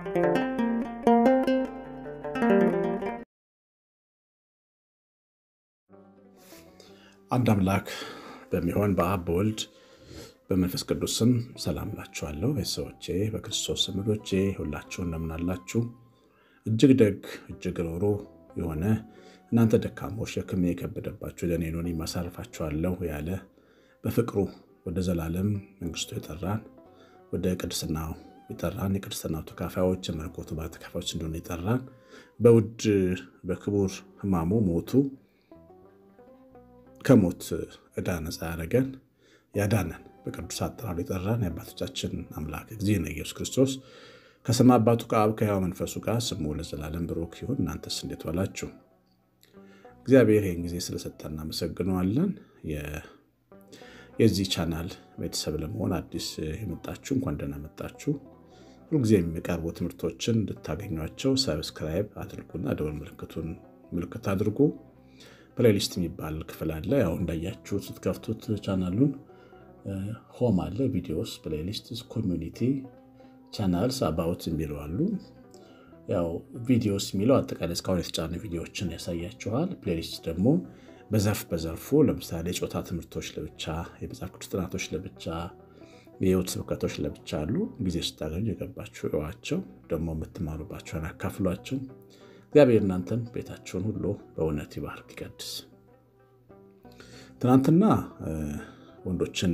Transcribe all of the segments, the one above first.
አንድ አምላክ በሚሆን በአብ በወልድ በመንፈስ ቅዱስ ስም ሰላም ላችኋለሁ። ቤተሰቦቼ በክርስቶስ ዘመዶቼ ሁላችሁ እንደምናላችሁ እጅግ ደግ እጅግ ሮሮ የሆነ እናንተ ደካሞች ሸክም የከበደባችሁ ለእኔ ኖን ማሳርፋችኋለሁ ያለ በፍቅሩ ወደ ዘላለም መንግስቱ የጠራን ወደ ቅድስናው የጠራን የቅድስናው ተካፋዮች የመለኮቱ ባለ ተካፋዮች እንደሆነ የጠራን በውድ በክቡር ሕማሙ ሞቱ ከሞት ዕዳ ነፃ ያደረገን ያዳነን በቅዱስ አጠራሩ የጠራን የአባቶቻችን አምላክ እግዚእነ ኢየሱስ ክርስቶስ ከሰማይ አባቱ ከአብ ከሕያው መንፈሱ ጋር ስሙ ለዘላለም ብሩክ ይሁን። እናንተስ እንዴት ዋላችሁ? እግዚአብሔር ይህን ጊዜ ስለሰጠን እናመሰግነዋለን። የዚህ ቻናል ቤተሰብ ለመሆን አዲስ የመጣችሁ እንኳን ደህና መጣችሁ። ሁልጊዜ የሚቀርቡ ትምህርቶችን እንድታገኟቸው ሰብስክራይብ አድርጉና ደወል ምልክቱን ምልክት አድርጉ። ፕሌሊስት የሚባል ክፍል አለ። ያው እንዳያችሁት ስትከፍቱት ቻናሉን ሆም አለ፣ ቪዲዮስ፣ ፕሌሊስት፣ ኮሚኒቲ ቻናልስ አባውት የሚሉ አሉ። ያው ቪዲዮስ የሚለው አጠቃላይ እስካሁን የተጫኑ ቪዲዮዎችን ያሳያችኋል። ፕሌሊስት ደግሞ በዘርፍ በዘርፉ ለምሳሌ የጾታ ትምህርቶች ለብቻ፣ የመጽሐፍ ቅዱስ ጥናቶች ለብቻ፣ የህይወት ስብከቶች ለብቻ አሉ። ጊዜ ስታገኙ የገባችሁ እዋቸው፣ ደግሞ የምትማሩባቸውን አካፍሏቸው። እግዚአብሔር እናንተን ቤታችሁን ሁሉ በእውነት ይባርክ ይቀድስ። ትናንትና ወንዶችን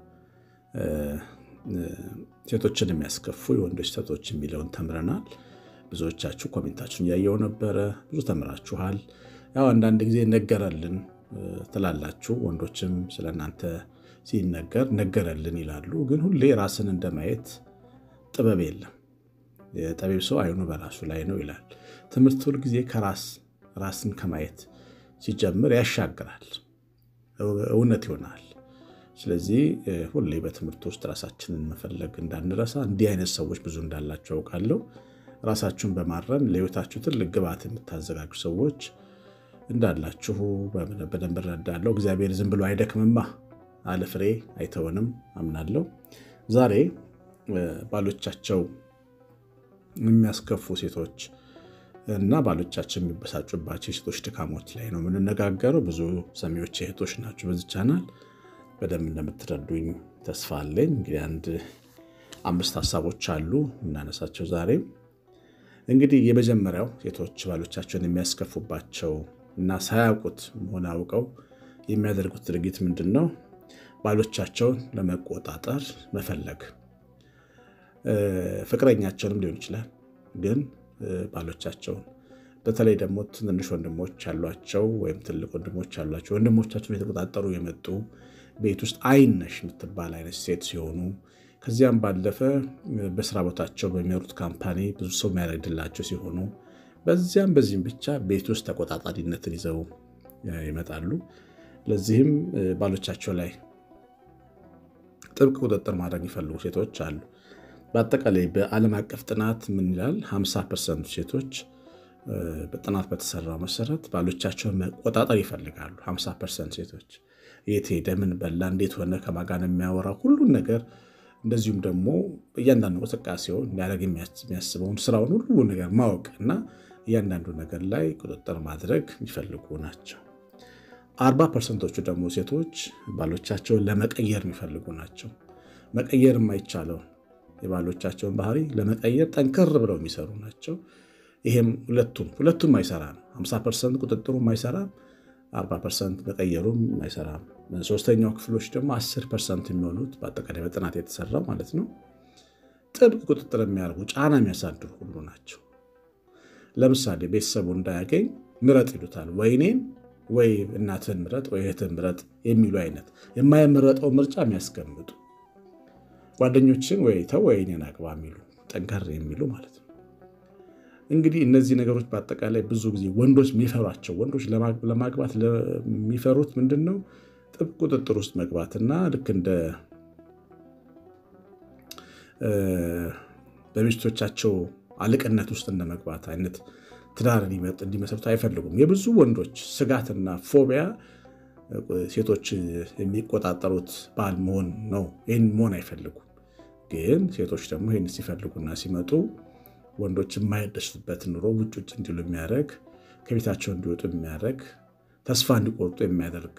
ሴቶችን የሚያስከፉ የወንዶች ሴቶች የሚለውን ተምረናል። ብዙዎቻችሁ ኮሜንታችሁን እያየው ነበረ። ብዙ ተምራችኋል። ያው አንዳንድ ጊዜ ነገረልን ትላላችሁ። ወንዶችም ስለእናንተ ሲነገር ነገረልን ይላሉ። ግን ሁሌ ራስን እንደማየት ጥበብ የለም። የጠቢብ ሰው አይኑ በራሱ ላይ ነው ይላል። ትምህርት ሁልጊዜ ከራስ ራስን ከማየት ሲጀምር ያሻግራል፣ እውነት ይሆናል። ስለዚህ ሁሌ በትምህርት ውስጥ ራሳችንን መፈለግ እንዳንረሳ። እንዲህ አይነት ሰዎች ብዙ እንዳላቸው አውቃለሁ። ራሳችሁን በማረም ለሕይወታችሁ ትልቅ ግብዓት የምታዘጋጁ ሰዎች እንዳላችሁ በደንብ እረዳለሁ። እግዚአብሔር ዝም ብሎ አይደክምማ፣ አለ ፍሬ አይተወንም አምናለሁ። ዛሬ ባሎቻቸው የሚያስከፉ ሴቶች እና ባሎቻቸው የሚበሳጩባቸው የሴቶች ድካሞች ላይ ነው የምንነጋገረው። ብዙ ሰሚዎች እህቶች ናቸው በዚህ ቻናል በደንብ እንደምትረዱኝ ተስፋ አለኝ። እንግዲህ አንድ አምስት ሀሳቦች አሉ የምናነሳቸው ዛሬ። እንግዲህ የመጀመሪያው ሴቶች ባሎቻቸውን የሚያስከፉባቸው እና ሳያውቁት መሆን አውቀው የሚያደርጉት ድርጊት ምንድን ነው? ባሎቻቸውን ለመቆጣጠር መፈለግ። ፍቅረኛቸውንም ሊሆን ይችላል፣ ግን ባሎቻቸውን በተለይ ደግሞ ትንንሽ ወንድሞች ያሏቸው ወይም ትልቅ ወንድሞች ያሏቸው ወንድሞቻቸውን የተቆጣጠሩ የመጡ ቤት ውስጥ አይነሽ የምትባል አይነት ሴት ሲሆኑ ከዚያም ባለፈ በስራ ቦታቸው በሚኖሩት ካምፓኒ ብዙ ሰው የሚያደርግላቸው ሲሆኑ በዚያም በዚህም ብቻ ቤት ውስጥ ተቆጣጣሪነትን ይዘው ይመጣሉ። ለዚህም ባሎቻቸው ላይ ጥብቅ ቁጥጥር ማድረግ የሚፈልጉ ሴቶች አሉ። በአጠቃላይ በዓለም አቀፍ ጥናት ምን ይላል? 50 ፐርሰንቱ ሴቶች በጥናት በተሰራው መሰረት ባሎቻቸውን መቆጣጠር ይፈልጋሉ። 50 ፐርሰንት ሴቶች የት ሄደ፣ ምን በላ፣ እንዴት ሆነ፣ ከማን ጋር ነው የሚያወራው፣ ሁሉን ነገር እንደዚሁም ደግሞ እያንዳንዱ እንቅስቃሴውን ሊያደርግ የሚያስበውን ስራውን ሁሉ ነገር ማወቅ እና እያንዳንዱ ነገር ላይ ቁጥጥር ማድረግ የሚፈልጉ ናቸው። አርባ ፐርሰንቶቹ ደግሞ ሴቶች ባሎቻቸውን ለመቀየር የሚፈልጉ ናቸው። መቀየር የማይቻለውን የባሎቻቸውን ባህሪ ለመቀየር ጠንከር ብለው የሚሰሩ ናቸው። ይሄም ሁለቱም ሁለቱም አይሰራ ነው። 50 ፐርሰንት ቁጥጥሩ አይሰራም፣ 40 ፐርሰንት መቀየሩም አይሰራም። ሶስተኛው ክፍሎች ደግሞ 10 ፐርሰንት የሚሆኑት በአጠቃላይ በጥናት የተሰራው ማለት ነው ጥብቅ ቁጥጥር የሚያደርጉ ጫና የሚያሳድሩ ሁሉ ናቸው። ለምሳሌ ቤተሰቡ እንዳያገኝ ምረጥ ይሉታል። ወይ እኔን ወይ እናትህን ምረጥ ወይ እህትህን ምረጥ የሚሉ አይነት የማይመረጠው ምርጫ የሚያስቀምጡ ጓደኞችን ወይ ተው ወይ እኔን አግባ የሚሉ ጠንከር የሚሉ ማለት ነው። እንግዲህ እነዚህ ነገሮች በአጠቃላይ ብዙ ጊዜ ወንዶች የሚፈሯቸው ወንዶች ለማግባት የሚፈሩት ምንድን ነው? ጥብቅ ቁጥጥር ውስጥ መግባትና ልክ እንደ በሚስቶቻቸው አለቅነት ውስጥ እንደመግባት አይነት ትዳር እንዲመሰርቱ አይፈልጉም። የብዙ ወንዶች ስጋትና ፎቢያ ሴቶች የሚቆጣጠሩት ባል መሆን ነው። ይህን መሆን አይፈልጉም። ግን ሴቶች ደግሞ ይህን ሲፈልጉና ሲመጡ ወንዶች የማይደሱበት ኑሮ ውጭ ውጭ እንዲሉ የሚያደርግ ከቤታቸው እንዲወጡ የሚያደርግ ተስፋ እንዲቆርጡ የሚያደርግ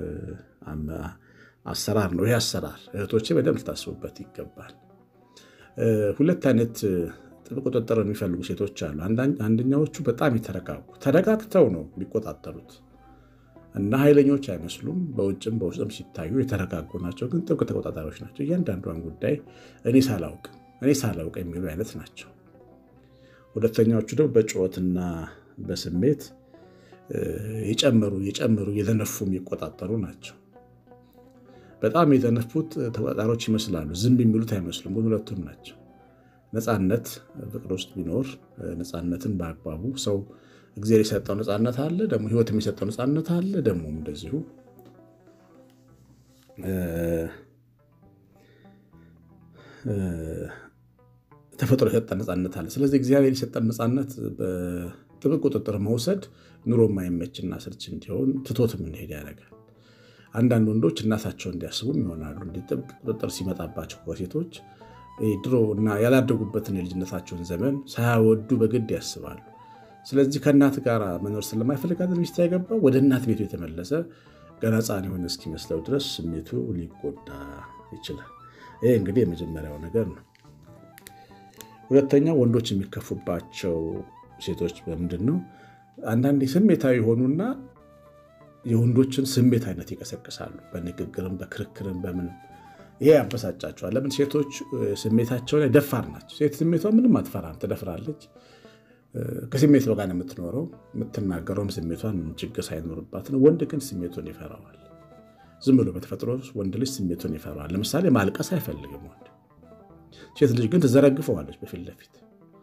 አሰራር ነው። ይህ አሰራር እህቶቼ በደንብ ልታስቡበት ይገባል። ሁለት አይነት ጥብቅ ቁጥጥር የሚፈልጉ ሴቶች አሉ። አንደኛዎቹ በጣም የተረጋጉ ተረጋግተው ነው የሚቆጣጠሩት እና ኃይለኞች አይመስሉም። በውጭም በውስጥም ሲታዩ የተረጋጉ ናቸው፣ ግን ጥብቅ ተቆጣጣሪዎች ናቸው። እያንዳንዷን ጉዳይ እኔ ሳላውቅ እኔ ሳላውቅ የሚሉ አይነት ናቸው። ሁለተኛዎቹ ደግሞ በጩኸትና በስሜት የጨመሩ የጨመሩ የዘነፉ የሚቆጣጠሩ ናቸው። በጣም የዘነፉት ተቆጣጣሪዎች ይመስላሉ፣ ዝም የሚሉት አይመስሉም፣ ግን ሁለቱም ናቸው። ነፃነት ፍቅር ውስጥ ቢኖር ነፃነትን በአግባቡ ሰው እግዚአብሔር የሰጠው ነፃነት አለ፣ ደግሞ ሕይወት የሚሰጠው ነፃነት አለ። ደግሞ እንደዚሁ ተፈጥሮ የሰጠን ነፃነት አለ። ስለዚህ እግዚአብሔር የሰጠን ነፃነት በጥብቅ ቁጥጥር መውሰድ ኑሮ የማይመችና ስርች እንዲሆን ትቶት የምንሄድ ያደርጋል። አንዳንድ ወንዶች እናታቸው እንዲያስቡም ይሆናሉ። እንዲህ ጥብቅ ቁጥጥር ሲመጣባቸው ከሴቶች ድሮ እና ያላደጉበትን የልጅነታቸውን ዘመን ሳያወዱ በግድ ያስባሉ። ስለዚህ ከእናት ጋር መኖር ስለማይፈልግ ሚስት ያገባው ወደ እናት ቤቱ የተመለሰ ገና ሕፃን የሆነ እስኪመስለው ድረስ ስሜቱ ሊጎዳ ይችላል። ይህ እንግዲህ የመጀመሪያው ነገር ነው። ሁለተኛው ወንዶች የሚከፉባቸው ሴቶች በምንድን ነው? አንዳንዴ ስሜታዊ የሆኑና የወንዶችን ስሜት አይነት ይቀሰቅሳሉ። በንግግርም በክርክርም በምንም ይሄ ያበሳጫቸዋል። ለምን? ሴቶች ስሜታቸው ላይ ደፋር ናቸው። ሴት ስሜቷ ምንም አትፈራም፣ ትደፍራለች። ከስሜት ጋር ነው የምትኖረው። የምትናገረውም ስሜቷን ችግር ሳይኖርባት ነው። ወንድ ግን ስሜቱን ይፈራዋል። ዝም ብሎ በተፈጥሮ ወንድ ልጅ ስሜቱን ይፈራዋል። ለምሳሌ ማልቀስ አይፈልግም ወንድ። ሴት ልጅ ግን ትዘረግፈዋለች በፊት ለፊት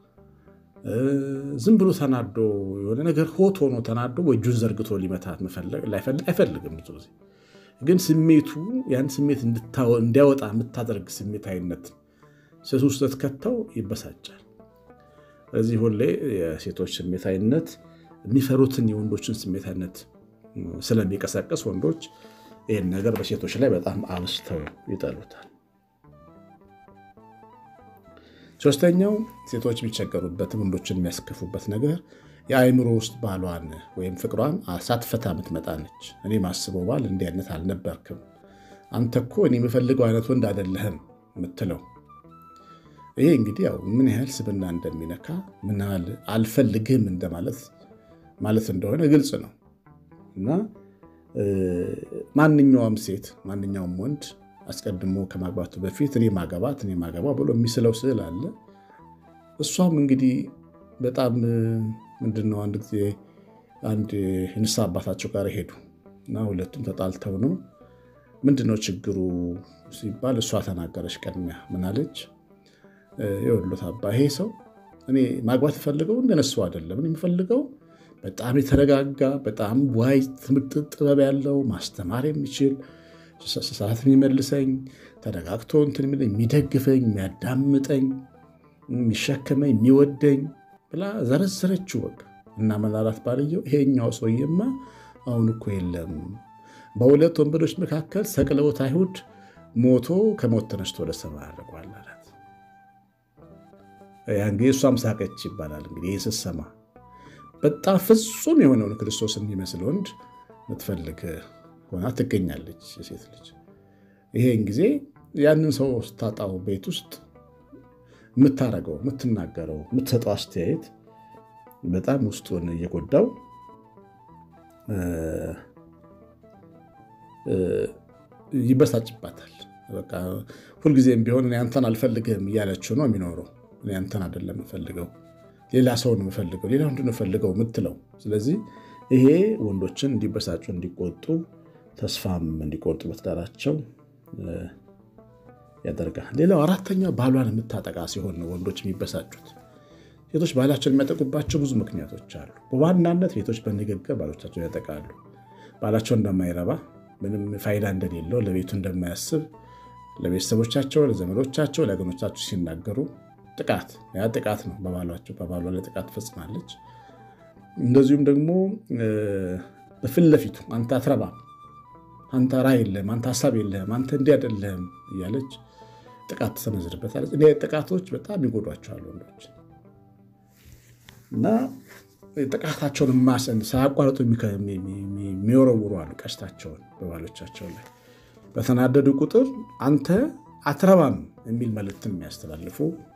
ዝም ብሎ ተናዶ የሆነ ነገር ሆት ሆኖ ተናዶ እጁን ዘርግቶ ሊመታት አይፈልግም። ብዙ ጊዜ ግን ስሜቱ ያን ስሜት እንዲያወጣ የምታደርግ ስሜታዊነት ሴት ውስጥ ስትከተው ይበሳጫል። ስለዚህ ሁሌ የሴቶች ስሜታዊነት የሚፈሩትን የወንዶችን ስሜታዊነት ስለሚቀሰቅስ ወንዶች ይህን ነገር በሴቶች ላይ በጣም አብስተው ይጠሉታል። ሶስተኛው ሴቶች የሚቸገሩበት ወንዶችን የሚያስከፉበት ነገር የአእምሮ ውስጥ ባሏን ወይም ፍቅሯን ሳትፈታ የምትመጣ ነች። እኔ ማስበው ባል እንዲህ አይነት አልነበርክም፣ አንተ እኮ እኔ የምፈልገው አይነት ወንድ አይደለህም የምትለው ይሄ እንግዲህ ያው ምን ያህል ስብና እንደሚነካ ምን ያህል አልፈልግህም እንደማለት ማለት እንደሆነ ግልጽ ነው እና ማንኛውም ሴት ማንኛውም ወንድ አስቀድሞ ከማግባቱ በፊት እኔ ማገባት እኔ ማገባ ብሎ የሚስለው ስዕል አለ። እሷም እንግዲህ በጣም ምንድነው አንድ ጊዜ አንድ ንስሐ አባታቸው ጋር ሄዱ እና ሁለቱም ተጣልተው ነው ምንድነው ችግሩ ሲባል እሷ ተናገረች። ቅድሚያ ምናለች? የወሎት አባ ይሄ ሰው እኔ ማግባት ፈልገው እንደነሱ አይደለም የሚፈልገው በጣም የተረጋጋ በጣም ዋይ ትምህርት ጥበብ ያለው ማስተማር የሚችል ሰዓት የሚመልሰኝ ተረጋግቶ እንትን የሚደግፈኝ የሚያዳምጠኝ የሚሸከመኝ የሚወደኝ ብላ ዘረዘረችው። በቃ እና መላላት ባልየው ይሄኛው ሰውዬማ አሁን እኮ የለም በሁለት ወንበዶች መካከል ሰቅለውት አይሁድ ሞቶ ከሞት ተነስቶ ወደ ሰማይ አድርጓል አላት። ያን ጊዜ እሷም ሳቀች ይባላል። እንግዲህ ይህ ስትሰማ በጣም ፍጹም የሆነውን ክርስቶስ የሚመስል ወንድ ምትፈልግ ሆና ትገኛለች የሴት ልጅ። ይሄን ጊዜ ያንን ሰው ስታጣው ቤት ውስጥ የምታረገው የምትናገረው የምትሰጠው አስተያየት በጣም ውስጡን እየጎዳው ይበሳጭባታል። በቃ ሁልጊዜም ቢሆን እኔ አንተን አልፈልግህም እያለችው ነው የሚኖረው። እኔ አንተን አይደለም የምፈልገው ሌላ ሰው ነው የምፈልገው፣ ሌላ ምንድን ነው የምፈልገው የምትለው። ስለዚህ ይሄ ወንዶችን እንዲበሳጩ፣ እንዲቆጡ፣ ተስፋም እንዲቆርጡ በትዳራቸው ያደርጋል። ሌላው አራተኛው ባሏን የምታጠቃ ሲሆን ነው ወንዶች የሚበሳጩት። ሴቶች ባላቸውን የሚያጠቁባቸው ብዙ ምክንያቶች አሉ። በዋናነት ሴቶች በንግግር ባሎቻቸውን ያጠቃሉ። ባላቸው እንደማይረባ ምንም ፋይዳ እንደሌለው ለቤቱ እንደማያስብ ለቤተሰቦቻቸው፣ ለዘመዶቻቸው፣ ለወገኖቻቸው ሲናገሩ ጥቃት ያ ጥቃት ነው። በባሏቸው በባሏ ላይ ጥቃት ትፈጽማለች። እንደዚሁም ደግሞ በፊት ለፊቱ አንተ አትረባም፣ አንተ ራዕይ የለህም፣ አንተ ሀሳብ የለህም፣ አንተ እንዲህ አይደለህም እያለች ጥቃት ትሰነዝርበታለች። እኔ ጥቃቶች በጣም ይጎዷቸዋል ወንዶች። እና ጥቃታቸውን ማሰን ሳያቋርጡ የሚወረውሩ አሉ ቀስታቸውን በባሎቻቸው ላይ በተናደዱ ቁጥር አንተ አትረባም የሚል መልእክትን የሚያስተላልፉ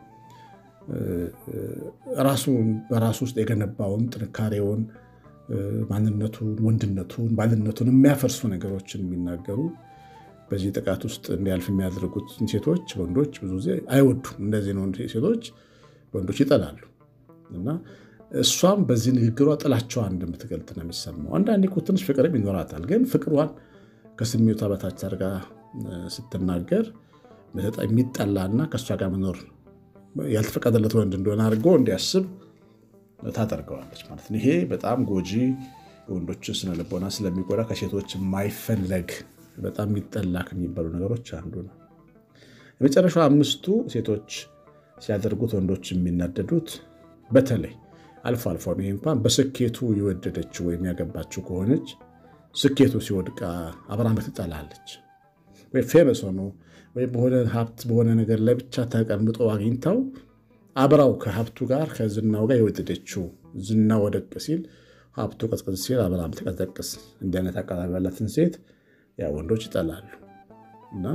ራሱን በራሱ ውስጥ የገነባውን ጥንካሬውን፣ ማንነቱን፣ ወንድነቱን፣ ባልነቱን የሚያፈርሱ ነገሮችን የሚናገሩ በዚህ ጥቃት ውስጥ እንዲያልፍ የሚያደርጉት ሴቶች ወንዶች ብዙ ጊዜ አይወዱም። እንደዚህ ነው ሴቶች ወንዶች ይጠላሉ እና እሷም በዚህ ንግግሯ ጥላቸዋን እንደምትገልጥ ነው የሚሰማው። አንዳንዴ እኮ ትንሽ ፍቅርም ይኖራታል፣ ግን ፍቅሯን ከስሜቷ በታች አድርጋ ስትናገር የሚጠላና ከእሷ ጋር መኖር ያልተፈቀደለት ወንድ እንደሆነ አድርጎ እንዲያስብ ታደርገዋለች ማለት ነው። ይሄ በጣም ጎጂ የወንዶችን ስነልቦና ስለሚጎዳ ከሴቶች የማይፈለግ በጣም የሚጠላ ከሚባሉ ነገሮች አንዱ ነው። የመጨረሻው አምስቱ ሴቶች ሲያደርጉት ወንዶች የሚናደዱት በተለይ አልፎ አልፎ ይሄ እንኳን በስኬቱ የወደደችው ወይም ያገባችው ከሆነች ስኬቱ ሲወድቃ አብራም ትጠላለች። ወይ ፌመስ ሆኖ ወይ በሆነ ሀብት በሆነ ነገር ላይ ብቻ ተቀምጦ አግኝታው አብራው ከሀብቱ ጋር ከዝናው ጋር የወደደችው ዝና ወደቅ ሲል ሀብቱ ቀዝቀዝ ሲል አብራም ተቀዘቅስ እንዲህ አይነት አቀራረብ ያላትን ሴት ያ ወንዶች ይጠላሉ። እና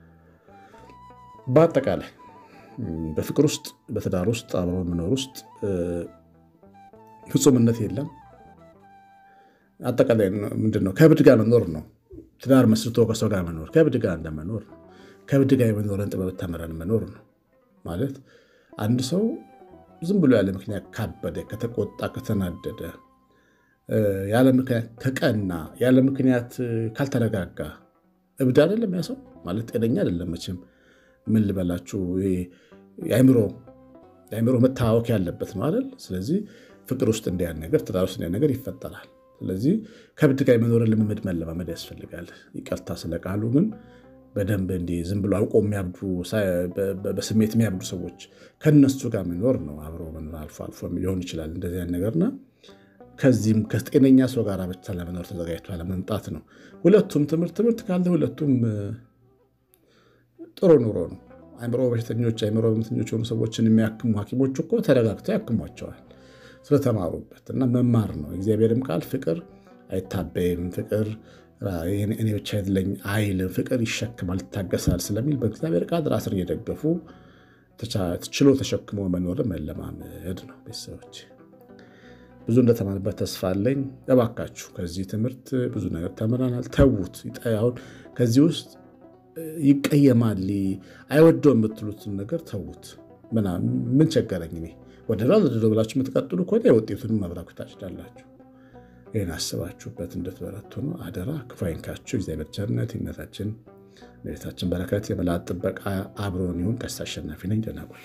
በአጠቃላይ በፍቅር ውስጥ በትዳር ውስጥ አብሮ መኖር ውስጥ ፍጹምነት የለም። አጠቃላይ ምንድን ነው? ከእብድ ጋር መኖር ነው። ትዳር መስርቶ ከሰው ጋር መኖር ከእብድ ጋር እንደመኖር ነው። ከእብድ ጋር የመኖርን ጥበብ ተምረን መኖር ነው ማለት አንድ ሰው ዝም ብሎ ያለ ምክንያት ካበደ፣ ከተቆጣ፣ ከተናደደ፣ ያለ ምክንያት ከቀና፣ ያለ ምክንያት ካልተረጋጋ እብድ አይደለም ያ ሰው ማለት ጤነኛ አይደለም። መቼም ምን ልበላችሁ የአእምሮ መታወክ ያለበት ነው አይደል? ስለዚህ ፍቅር ውስጥ እንዲያን ነገር ትዳር ውስጥ እንዲያን ነገር ይፈጠራል። ስለዚህ ከእብድ ጋር የመኖርን ልምምድ መለማመድ ያስፈልጋል። ይቅርታ ስለ ቃሉ ግን በደንብ እንዲህ ዝም ብሎ አውቆ የሚያብዱ በስሜት የሚያብዱ ሰዎች ከነሱ ጋር መኖር ነው። አብሮ መኖር አልፎ አልፎ ሊሆን ይችላል እንደዚህ አይነት ነገርና ከዚህም ከጤነኛ ሰው ጋር ብቻ ለመኖር ተዘጋጅቶ ለመምጣት ነው። ሁለቱም ትምህርት ትምህርት ካለ ሁለቱም ጥሩ ኑሮ ነው። አእምሮ በሽተኞች አእምሮ ህመምተኞች የሆኑ ሰዎችን የሚያክሙ ሐኪሞች እኮ ተረጋግተው ያክሟቸዋል ስለተማሩበት እና መማር ነው። እግዚአብሔርም ቃል ፍቅር አይታበይም፣ ፍቅር እኔ ብቻ አይደለኝ አይልም፣ ፍቅር ይሸክማል፣ ይታገሳል ስለሚል በእግዚአብሔር ቃል ራስን እየደገፉ ችሎ ተሸክሞ መኖርን መለማመድ ነው። ቤተሰቦች ብዙ እንደተማርበት ተስፋ አለኝ። እባካችሁ ከዚህ ትምህርት ብዙ ነገር ተምረናል። ተዉት። አሁን ከዚህ ውስጥ ይቀየማል፣ አይወደው የምትሉትን ነገር ተዉት። ምን ቸገረኝ እኔ ወደ ላ ወደ ብላችሁ የምትቀጥሉ ከሆነ የውጤቱን መብራኩ ታጭዳላችሁ። ይህን አስባችሁበት እንድትበረቱ ነው አደራ። ክፉ አይንካችሁ። እግዚአብሔር ቸርነት ይነታችን ቤታችን በረከት የመላእክት ጥበቃ አብሮን ይሁን። ቀሲስ አሸናፊ ነኝ። ደህና ቆዩ።